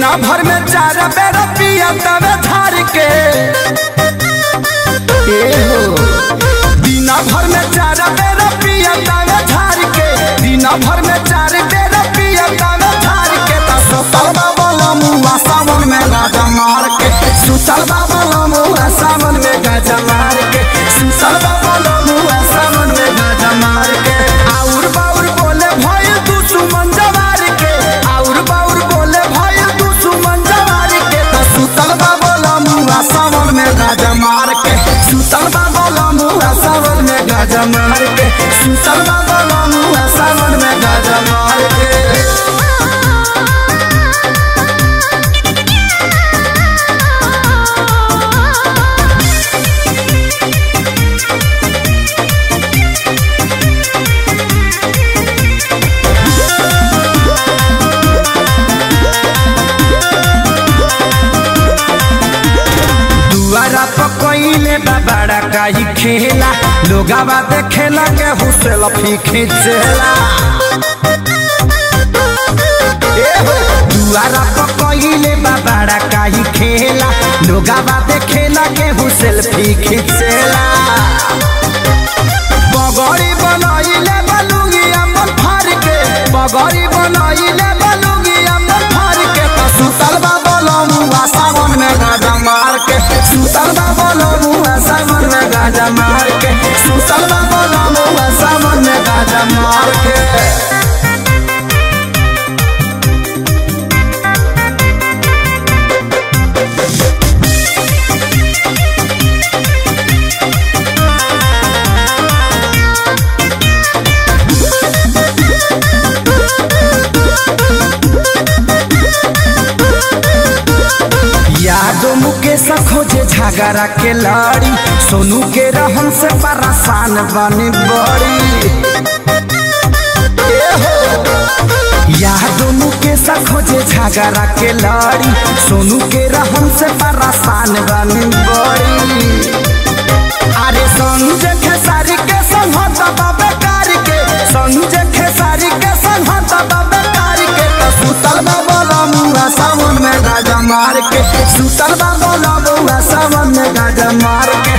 दिना भर में चार बेर पिया तवे धार के ए हो दिना भर में चार बेर पिया तवे धार के दिना भर में चार बेर पिया तवे धार के त सुतल बाबा मुआ सावन में गाजा मार के सुतल बाबा मुआ सावन में गाजा मार के सुतल बाबा मुआ सावन में गाजा मार के आउर बाउर बोले भइल तू सुमन जवार के आउर बाउर बोले भइल तू सुमन जवार के त सुतल बाबा मुआ सावन में गाजा मार के सुतल बाबा मुआ सावन में गाजा मार के सुतल बाबा मुआ सावन में गाजा मार के दुआरा पकइले बाबाड़ा काई खेला लोगावा देखेला के हुसेल फी खींचेला ए हो, दुआरा पकइले बाबाड़ा काई खेला लोगावा देखेला के हुसेल फी खींचेला बगड़ी बनाइले बलुगी अमन फार के बगड़ी बनाइले बलुगी अमन फार के त सुतल बाबा लमुआ सावन में गाजा मार के सुतल बाबा लमुआ सावन में गाजा मार के सुतल बाबा लमुआ सावन में गाजा मार के यादो मुकेश खोजे झगड़ा के लड़ी सोनू के रहन से परेशान बनी बड़ी ए हो, यादो मुकेश खोजे झगड़ा के लड़ी सोनू के रहन से परेशान बनी बड़ी अरे संजय खेसारी के संहत बाबे कार के संजय खेसारी के संहत बाबे कार के तो सुतल बाबा लमुआ सावन में गाजा मार के सुतल बाबा लमुआ सावन में गाजा मार के